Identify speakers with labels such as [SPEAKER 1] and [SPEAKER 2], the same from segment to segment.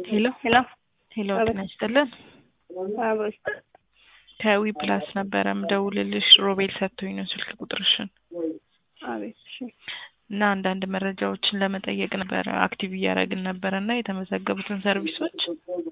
[SPEAKER 1] ሄሎ
[SPEAKER 2] ሄሎ
[SPEAKER 1] ሄሎ
[SPEAKER 2] አቤት።
[SPEAKER 1] ጤና ይስጥልን።
[SPEAKER 2] አብሮሽ
[SPEAKER 1] ከዊ ፕላስ ነበረ ምደውልልሽ ሮቤል ሰጥቶኝ ነው ስልክ ቁጥርሽን
[SPEAKER 2] አቤት። እሺ
[SPEAKER 1] እና አንዳንድ መረጃዎችን ለመጠየቅ ነበረ አክቲቭ እያደረግን ነበረ እና የተመዘገቡትን ሰርቪሶች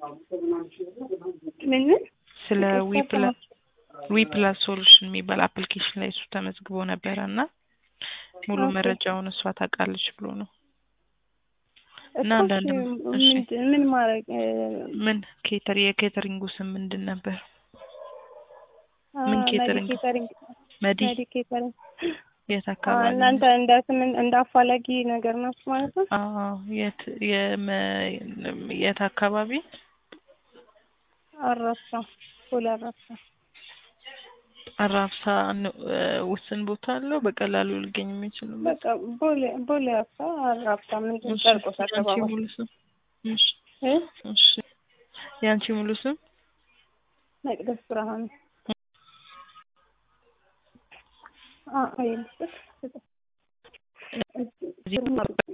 [SPEAKER 2] ምን ምን
[SPEAKER 1] ስለ ዊ ፕላስ ዊ ፕላስ ሶሉሽን የሚባል አፕሊኬሽን ላይ እሱ ተመዝግቦ ነበረ እና ሙሉ
[SPEAKER 2] ኦኬ።
[SPEAKER 1] መረጃውን እሷ ታውቃለች ብሎ ነው እና
[SPEAKER 2] እኮ
[SPEAKER 1] አንዳንድ
[SPEAKER 2] እሺ፣
[SPEAKER 1] እሺ።
[SPEAKER 2] ምንድን- ምን ማድረግ እ፣
[SPEAKER 1] ምን ኬተር የኬተሪንጉ ስም ምንድን ነበር?
[SPEAKER 2] አ፣
[SPEAKER 1] ምን
[SPEAKER 2] መዲ
[SPEAKER 1] ኬተሪንግ?
[SPEAKER 2] ኬተሪንግ
[SPEAKER 1] መዲ
[SPEAKER 2] መዲ ኬተሪንግ
[SPEAKER 1] የት
[SPEAKER 2] አ፣
[SPEAKER 1] አካባቢ?
[SPEAKER 2] እናንተ እንደ ስም እንደ አፋላጊ ነገር ናችሁ ማለት ነው።
[SPEAKER 1] አዎ የት የመ የት አካባቢ?
[SPEAKER 2] አራብሳ ፖል አራብሳ
[SPEAKER 1] አራብሳ ን- እ፣ ውስን ቦታ አለው በቀላሉ ሊገኝ የሚችል
[SPEAKER 2] በቃ ቦሌ ቦሌ አራብሳ አራብሳ ምንድን
[SPEAKER 1] እሺ፣
[SPEAKER 2] ጨርቆስ
[SPEAKER 1] የአንቺ
[SPEAKER 2] አካባቢ
[SPEAKER 1] ሙሉ ስም? እሺ
[SPEAKER 2] እ
[SPEAKER 1] እሺ የአንቺ ሙሉ ስም?
[SPEAKER 2] መቅደስ ብርሃኑ አ፣ አይ ልስጥ